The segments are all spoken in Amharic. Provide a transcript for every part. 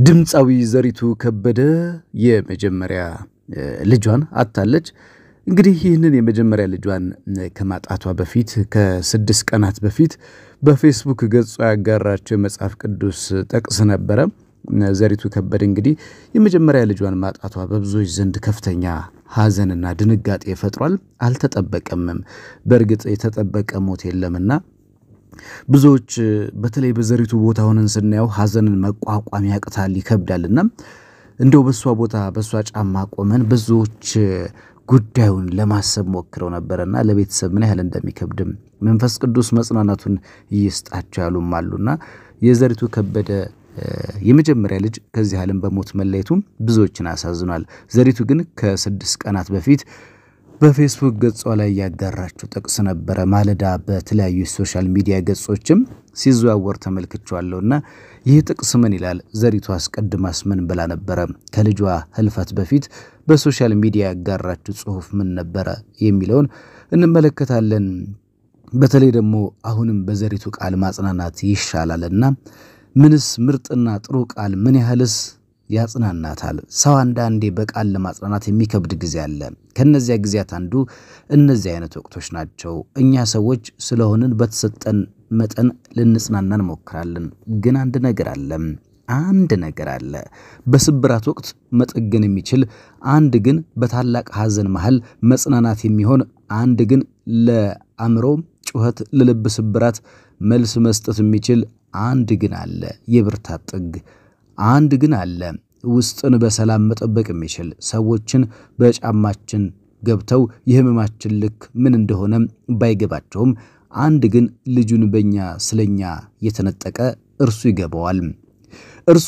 ድምፃዊ ዘሪቱ ከበደ የመጀመሪያ ልጇን አጥታለች። እንግዲህ ይህንን የመጀመሪያ ልጇን ከማጣቷ በፊት ከስድስት ቀናት በፊት በፌስቡክ ገጿ ያጋራቸው የመጽሐፍ ቅዱስ ጥቅስ ነበረ። ዘሪቱ ከበደ እንግዲህ የመጀመሪያ ልጇን ማጣቷ በብዙዎች ዘንድ ከፍተኛ ሐዘንና ድንጋጤ ፈጥሯል። አልተጠበቀምም። በእርግጥ የተጠበቀ ሞት የለምና ብዙዎች በተለይ በዘሪቱ ቦታ ሆነን ስናየው ሐዘንን መቋቋም ያቅታል፣ ይከብዳልና እንደው በእሷ ቦታ በእሷ ጫማ ቆመን ብዙዎች ጉዳዩን ለማሰብ ሞክረው ነበረና ለቤተሰብ ምን ያህል እንደሚከብድም መንፈስ ቅዱስ መጽናናቱን ይስጣቸው ያሉም አሉና የዘሪቱ ከበደ የመጀመሪያ ልጅ ከዚህ ዓለም በሞት መለየቱ ብዙዎችን አሳዝኗል። ዘሪቱ ግን ከስድስት ቀናት በፊት በፌስቡክ ገጿ ላይ ያጋራችው ጥቅስ ነበረ። ማለዳ በተለያዩ የሶሻል ሚዲያ ገጾችም ሲዘዋወር ተመልክቼዋለሁና ይህ ጥቅስ ምን ይላል? ዘሪቱ አስቀድማስ ምን ብላ ነበረ? ከልጇ ህልፈት በፊት በሶሻል ሚዲያ ያጋራችው ጽሑፍ ምን ነበረ የሚለውን እንመለከታለን። በተለይ ደግሞ አሁንም በዘሪቱ ቃል ማጽናናት ይሻላልና ምንስ ምርጥና ጥሩ ቃል ምን ያህልስ ያጽናናታል። ሰው አንዳንዴ በቃል ለማጽናናት የሚከብድ ጊዜ አለ። ከነዚያ ጊዜያት አንዱ እነዚህ አይነት ወቅቶች ናቸው። እኛ ሰዎች ስለሆንን በተሰጠን መጠን ልንጽናና እንሞክራለን። ግን አንድ ነገር አለ አንድ ነገር አለ። በስብራት ወቅት መጠገን የሚችል አንድ ግን በታላቅ ሐዘን መሃል መጽናናት የሚሆን አንድ ግን ለአእምሮ ጩኸት፣ ለልብ ስብራት መልስ መስጠት የሚችል አንድ ግን አለ። የብርታት ጥግ አንድ ግን አለ። ውስጥን በሰላም መጠበቅ የሚችል ሰዎችን በጫማችን ገብተው የህመማችን ልክ ምን እንደሆነ ባይገባቸውም አንድ ግን ልጁን በእኛ ስለኛ የተነጠቀ እርሱ ይገባዋል። እርሱ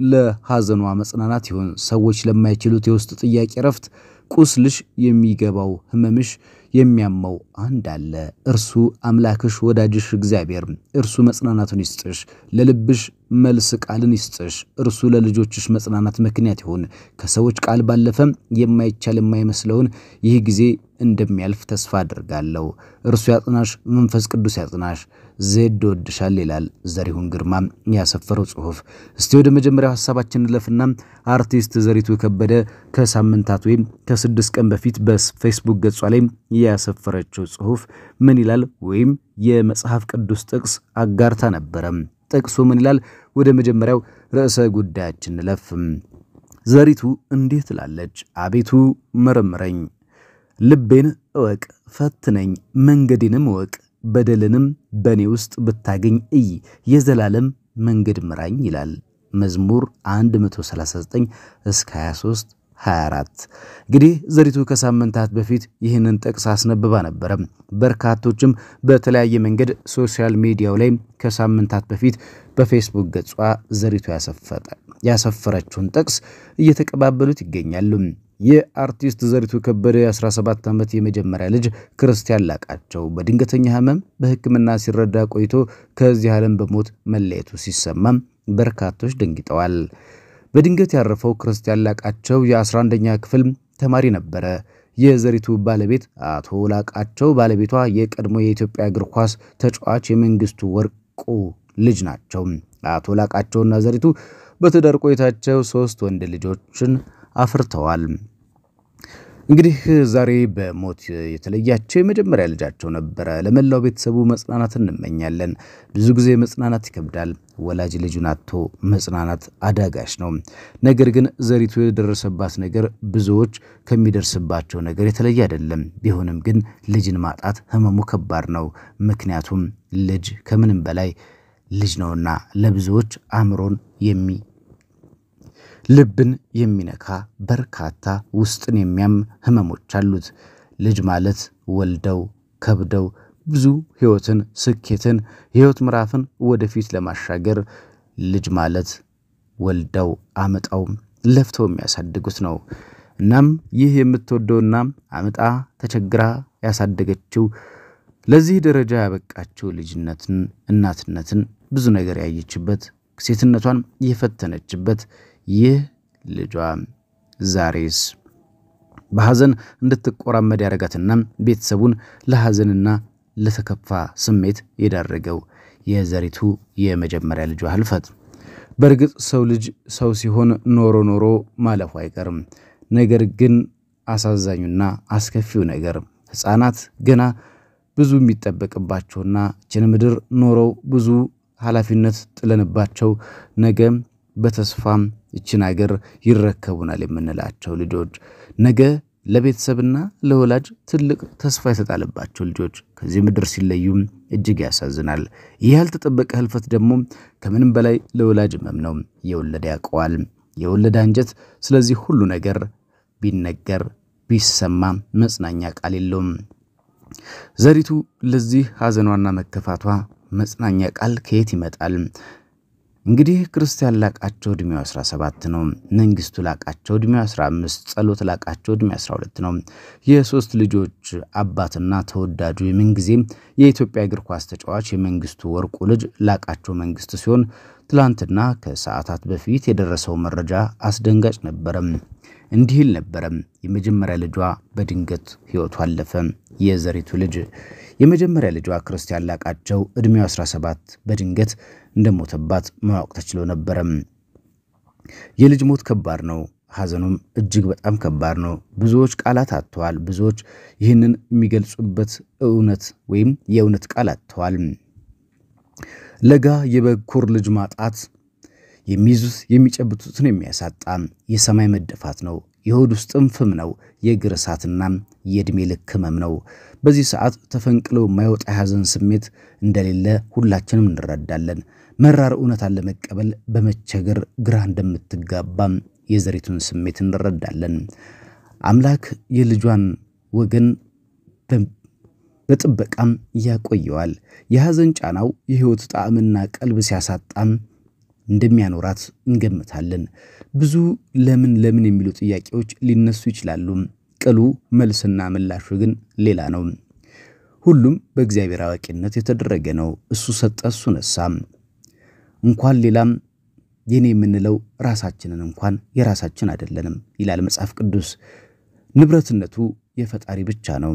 ለሐዘኗ መጽናናት ይሆን ሰዎች ለማይችሉት የውስጥ ጥያቄ ረፍት ቁስልሽ የሚገባው ህመምሽ የሚያመው አንድ አለ። እርሱ አምላክሽ ወዳጅሽ እግዚአብሔር እርሱ መጽናናቱን ይስጥሽ፣ ለልብሽ መልስ ቃልን ይስጥሽ። እርሱ ለልጆችሽ መጽናናት ምክንያት ይሁን። ከሰዎች ቃል ባለፈም የማይቻል የማይመስለውን ይህ ጊዜ እንደሚያልፍ ተስፋ አድርጋለሁ። እርሱ ያጽናሽ፣ መንፈስ ቅዱስ ያጽናሽ። ዜድ ወድሻል ይላል ዘሪሁን ግርማ ያሰፈረው ጽሑፍ። እስቲ ወደ መጀመሪያው ሀሳባችን እንለፍና አርቲስት ዘሪቱ ከበደ ከሳምንታት ወይም ከስድስት ቀን በፊት በፌስቡክ ገጿ ላይ ያሰፈረችው ጽሑፍ ምን ይላል? ወይም የመጽሐፍ ቅዱስ ጥቅስ አጋርታ ነበረ። ጥቅሱ ምን ይላል? ወደ መጀመሪያው ርዕሰ ጉዳያችን እንለፍ። ዘሪቱ እንዲህ ትላለች። አቤቱ መርምረኝ፣ ልቤን እወቅ፣ ፈትነኝ፣ መንገዴንም እወቅ፣ በደልንም በእኔ ውስጥ ብታገኝ እይ፣ የዘላለም መንገድ ምራኝ ይላል መዝሙር 139 እስከ 23 24 እንግዲህ ዘሪቱ ከሳምንታት በፊት ይህንን ጥቅስ አስነብባ ነበረ። በርካቶችም በተለያየ መንገድ ሶሻል ሚዲያው ላይ ከሳምንታት በፊት በፌስቡክ ገጿ ዘሪቱ ያሰፈረችውን ጥቅስ እየተቀባበሉት ይገኛሉ። የአርቲስት ዘሪቱ ከበደ የ17 ዓመት የመጀመሪያ ልጅ ክርስቲያን ላቃቸው በድንገተኛ ሕመም በሕክምና ሲረዳ ቆይቶ ከዚህ ዓለም በሞት መለየቱ ሲሰማም በርካቶች ደንግጠዋል። በድንገት ያረፈው ክርስቲያን ላቃቸው የ11ኛ ክፍል ተማሪ ነበረ። የዘሪቱ ባለቤት አቶ ላቃቸው ባለቤቷ የቀድሞ የኢትዮጵያ እግር ኳስ ተጫዋች የመንግስቱ ወርቁ ልጅ ናቸው። አቶ ላቃቸውና ዘሪቱ በትዳር ቆይታቸው ሶስት ወንድ ልጆችን አፍርተዋል። እንግዲህ ዛሬ በሞት የተለያቸው የመጀመሪያ ልጃቸው ነበረ። ለመላው ቤተሰቡ መጽናናት እንመኛለን። ብዙ ጊዜ መጽናናት ይከብዳል። ወላጅ ልጁን አጥቶ መጽናናት አዳጋች ነው። ነገር ግን ዘሪቱ የደረሰባት ነገር ብዙዎች ከሚደርስባቸው ነገር የተለየ አይደለም። ቢሆንም ግን ልጅን ማጣት ህመሙ ከባድ ነው። ምክንያቱም ልጅ ከምንም በላይ ልጅ ነውና ለብዙዎች አእምሮን የሚ ልብን የሚነካ በርካታ ውስጥን የሚያም ህመሞች አሉት። ልጅ ማለት ወልደው ከብደው ብዙ ህይወትን፣ ስኬትን፣ የህይወት ምዕራፍን ወደፊት ለማሻገር ልጅ ማለት ወልደው አምጠው ለፍተው የሚያሳድጉት ነው። እናም ይህ የምትወደውና አምጣ ተቸግራ ያሳደገችው ለዚህ ደረጃ ያበቃችው ልጅነትን፣ እናትነትን ብዙ ነገር ያየችበት ሴትነቷን የፈተነችበት ይህ ልጇ ዛሬስ በሐዘን እንድትቆራመድ ያደረጋትና ቤተሰቡን ለሐዘንና ለተከፋ ስሜት የዳረገው የዘሪቱ የመጀመሪያ ልጇ ህልፈት በእርግጥ ሰው ልጅ ሰው ሲሆን ኖሮ ኖሮ ማለፉ አይቀርም። ነገር ግን አሳዛኙና አስከፊው ነገር ሕፃናት ገና ብዙ የሚጠበቅባቸውና ይችን ምድር ኖረው ብዙ ኃላፊነት ጥለንባቸው ነገ በተስፋም ይችን አገር ይረከቡናል የምንላቸው ልጆች ነገ ለቤተሰብና ለወላጅ ትልቅ ተስፋ የተጣለባቸው ልጆች ከዚህ ምድር ሲለዩም እጅግ ያሳዝናል። ይህ ያልተጠበቀ ህልፈት ደግሞ ከምንም በላይ ለወላጅ ህመም ነው። የወለደ ያውቀዋል፣ የወለደ አንጀት ስለዚህ ሁሉ ነገር ቢነገር ቢሰማ መጽናኛ ቃል የለውም። ዘሪቱ ለዚህ ሐዘኗና መከፋቷ መጽናኛ ቃል ከየት ይመጣል? እንግዲህ ክርስቲያን ላቃቸው ዕድሜው 17 ነው። መንግስቱ ላቃቸው ዕድሜው 15፣ ጸሎት ላቃቸው ዕድሜው 12 ነው። የሶስት ልጆች አባትና ተወዳጁ የምንጊዜም የኢትዮጵያ እግር ኳስ ተጫዋች የመንግስቱ ወርቁ ልጅ ላቃቸው መንግስቱ ሲሆን ትላንትና ከሰዓታት በፊት የደረሰው መረጃ አስደንጋጭ ነበረም። እንዲህ ይል ነበረም። የመጀመሪያ ልጇ በድንገት ህይወቱ አለፈ። የዘሪቱ ልጅ የመጀመሪያ ልጇ ክርስቲያን ላቃቸው ዕድሜው 17 በድንገት እንደሞተባት ማወቅ ተችሎ ነበረም። የልጅ ሞት ከባድ ነው። ሐዘኑም እጅግ በጣም ከባድ ነው። ብዙዎች ቃላት አጥተዋል። ብዙዎች ይህንን የሚገልጹበት እውነት ወይም የእውነት ቃል አጥተዋል። ለጋ የበኩር ልጅ ማጣት የሚይዙት የሚጨብጡትን የሚያሳጣ የሰማይ መደፋት ነው። የሆድ ውስጥም ፍም ነው። የእግር እሳትና የዕድሜ ልክ ህመም ነው። በዚህ ሰዓት ተፈንቅሎ የማይወጣ የሐዘን ስሜት እንደሌለ ሁላችንም እንረዳለን። መራር እውነታን ለመቀበል በመቸገር ግራ እንደምትጋባም የዘሪቱን ስሜት እንረዳለን። አምላክ የልጇን ወገን በጥበቃም ያቆየዋል። የሐዘን ጫናው የሕይወት ጣዕምና ቀልብ ሲያሳጣም እንደሚያኖራት እንገምታለን። ብዙ ለምን ለምን የሚሉ ጥያቄዎች ሊነሱ ይችላሉ። ቅሉ መልስና ምላሹ ግን ሌላ ነው። ሁሉም በእግዚአብሔር አዋቂነት የተደረገ ነው። እሱ ሰጠ፣ እሱ ነሳ። እንኳን ሌላም የኔ የምንለው ራሳችንን እንኳን የራሳችን አይደለንም ይላል መጽሐፍ ቅዱስ። ንብረትነቱ የፈጣሪ ብቻ ነው።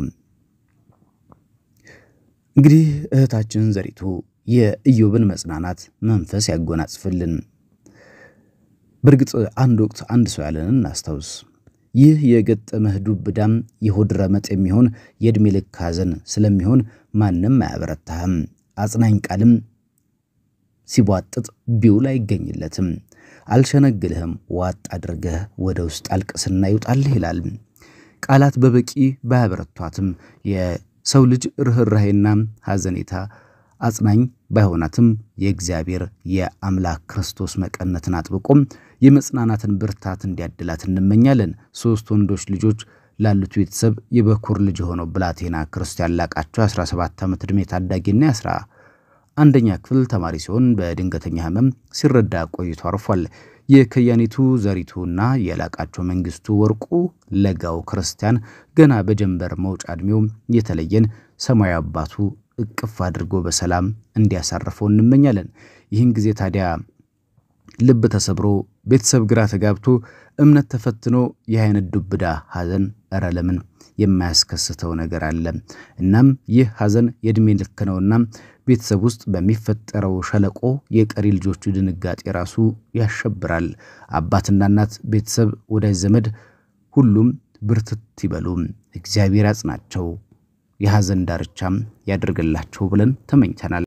እንግዲህ እህታችን ዘሪቱ የኢዮብን መጽናናት መንፈስ ያጎናጽፍልን። በእርግጥ አንድ ወቅት አንድ ሰው ያለንን እናስታውስ። ይህ የገጠመህ ዱብ ዕዳም የሆድ ረመጥ የሚሆን የዕድሜ ልክ ሐዘን ስለሚሆን ማንም አያበረታህም። አጽናኝ ቃልም ሲቧጥጥ ቢውል አይገኝለትም። አልሸነግልህም፣ ዋጥ አድርገህ ወደ ውስጥ አልቅስና ይውጣልህ ይላል። ቃላት በበቂ ባያበረቷትም የሰው ልጅ ርኅራሄና ሐዘኔታ አጽናኝ ባይሆናትም የእግዚአብሔር የአምላክ ክርስቶስ መቀነትን አጥብቆም የመጽናናትን ብርታት እንዲያድላት እንመኛለን። ሦስት ወንዶች ልጆች ላሉት ቤተሰብ የበኩር ልጅ የሆነው ብላቴና ክርስቲያን ላቃቸው 17 ዓመት ዕድሜ ታዳጊና የአስራ አንደኛ ክፍል ተማሪ ሲሆን በድንገተኛ ሕመም ሲረዳ ቆይቶ አርፏል። የከያኒቱ ዘሪቱና የላቃቸው መንግስቱ ወርቁ ለጋው ክርስቲያን ገና በጀንበር መውጫ ዕድሜው የተለየን ሰማያዊ አባቱ እቅፍ አድርጎ በሰላም እንዲያሳርፈው እንመኛለን። ይህን ጊዜ ታዲያ ልብ ተሰብሮ ቤተሰብ ግራ ተጋብቶ እምነት ተፈትኖ ይህ አይነት ዱብዳ ሐዘን እረ ለምን የማያስከስተው ነገር አለ? እናም ይህ ሐዘን የዕድሜ ልክ ነውና ቤተሰብ ውስጥ በሚፈጠረው ሸለቆ የቀሪ ልጆቹ ድንጋጤ ራሱ ያሸብራል። አባትና እናት፣ ቤተሰብ፣ ወዳጅ ዘመድ ሁሉም ብርትት ይበሉ። እግዚአብሔር ያጽናቸው፣ የሐዘን ዳርቻም ያደርግላቸው ብለን ተመኝተናል።